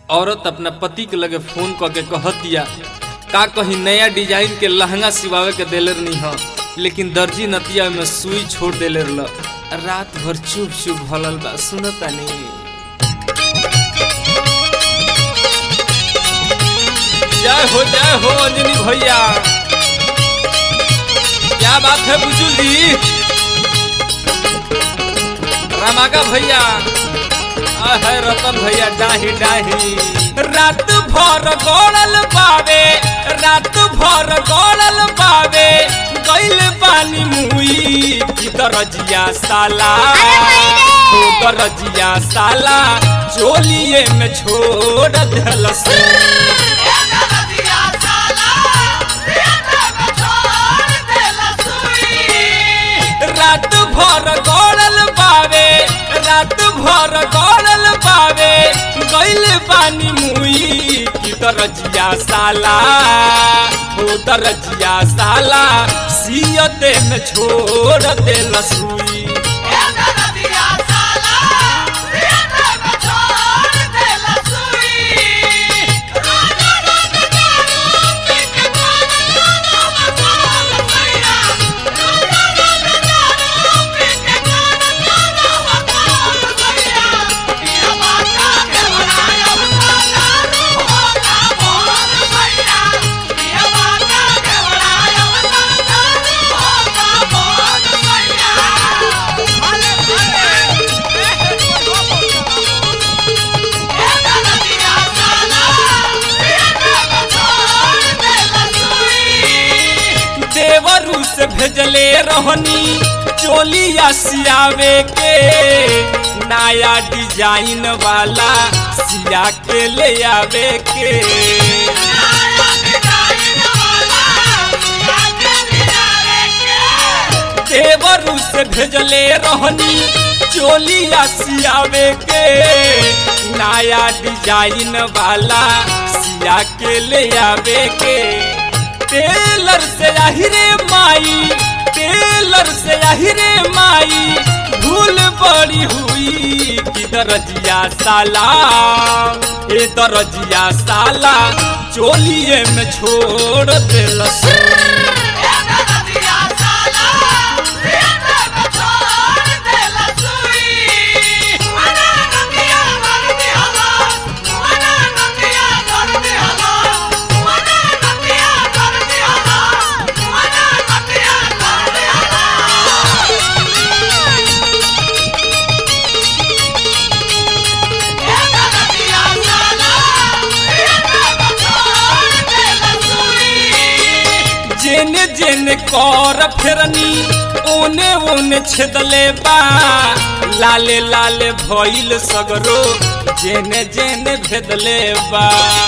औरत अपना पति के लगे फोन क के कहतिया का कहीं नया डिजाइन के लहंगा सिवावे के देले नहीं ह लेकिन दर्जी नतिया में सुई छोड़ देले रहल रात भर चुप चुप भलल बा सुनता नहीं जय हो जय हो अंजनी भैया क्या बात है बुजुल जी रमाका भैया आ है रतन भैया डाही डाही रात भर गोड़ल बावे रात भर गोड़ल बावे गइल पानी मुई की दरजिया साला हो दरजिया साला चोलिए में छोड़ देलस रात भर गोड़ल बावे रात भर गोड़ल बावे गइल पानी मुई की दरजिया साला हो दरजिया साला सियते में छोड़ देल सुई देवरू से भेजले रहनी चोलिया सियावे के नया डिजाइन वाला सिया के ले आवे के देवरू से भेजले रहनी चोलिया सियावे के नया डिजाइन वाला सिया के ले आवे के टेलर से आहिरे माई टेलर से आहिरे माई भूल बड़ी हुई कि दरजिया साला ए दरजिया साला चोलिए में छोड़ देलस जेने जेने कर फेरनी ओने ओने छेदले बा लाले लाले भइल सगरो जेने जेने भेदले बा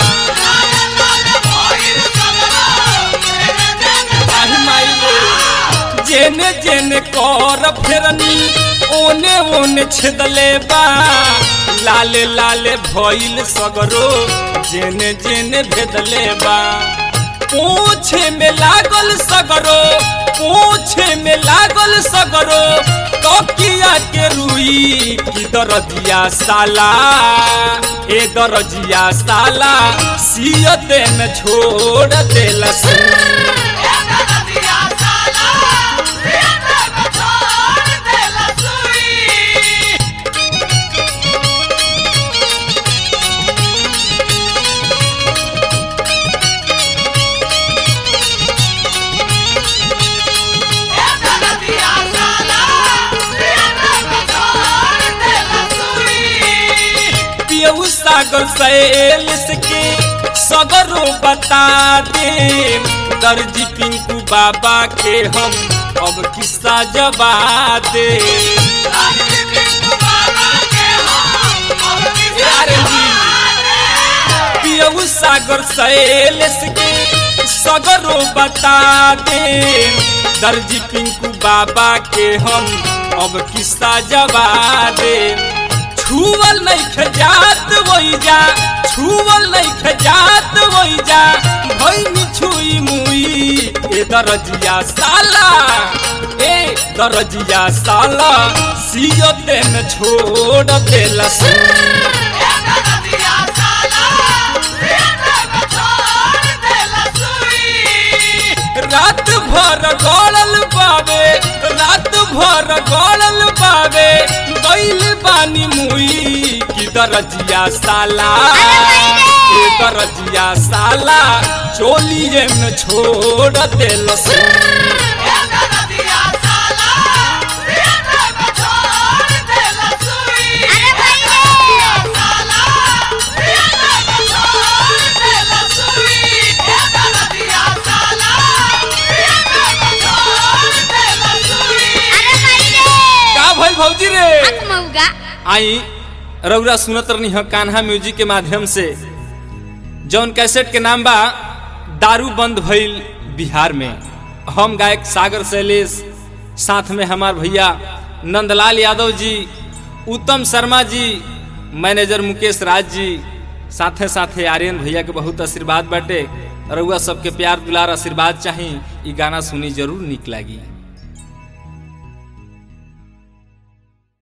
आहि माई रे। जेने जेने कर फेरनी ओने ओने छेदले बा लाले लाले भइल सगरो जेने जेने भेदले बा पूछे में लागल सगरो पूछे में लागल सगरो तकिया के रुई की दरजिया साला ए दरजिया साला सियते में छोड़ देलस पियऊ सागर सैलिस के सगरो बता दे दर्जी पिंकू बाबा के हम अब किस्सा जबा दे पियऊ सागर सैलिस के सगरो बता दे दर्जी पिंकू बाबा के हम अब किस्सा जबा दे छुअल नहीं खजात वही जा छुअल नहीं खजात वही जा भैनी छुई मुई ए दरजिया साला ए दरजिया साला सियते में छोड़ देलस Yeah. दरजिया साला ए दरजिया साला चोलिए में छोड़ देल का भइल भौजी रे मऊगा आई रउरा सुनत रहनी ह कान्हा म्यूजिक के माध्यम से जौन कैसेट के नाम बा दारू बंद भइल बिहार में हम गायक सागर शैलेश साथ में हमार भैया नंदलाल यादव जी उत्तम शर्मा जी मैनेजर मुकेश राज जी साथे साथे आर्यन भैया के बहुत आशीर्वाद बाटे रउआ सबके प्यार दुलार आशीर्वाद चाही ई गाना सुनी जरूर निक लागी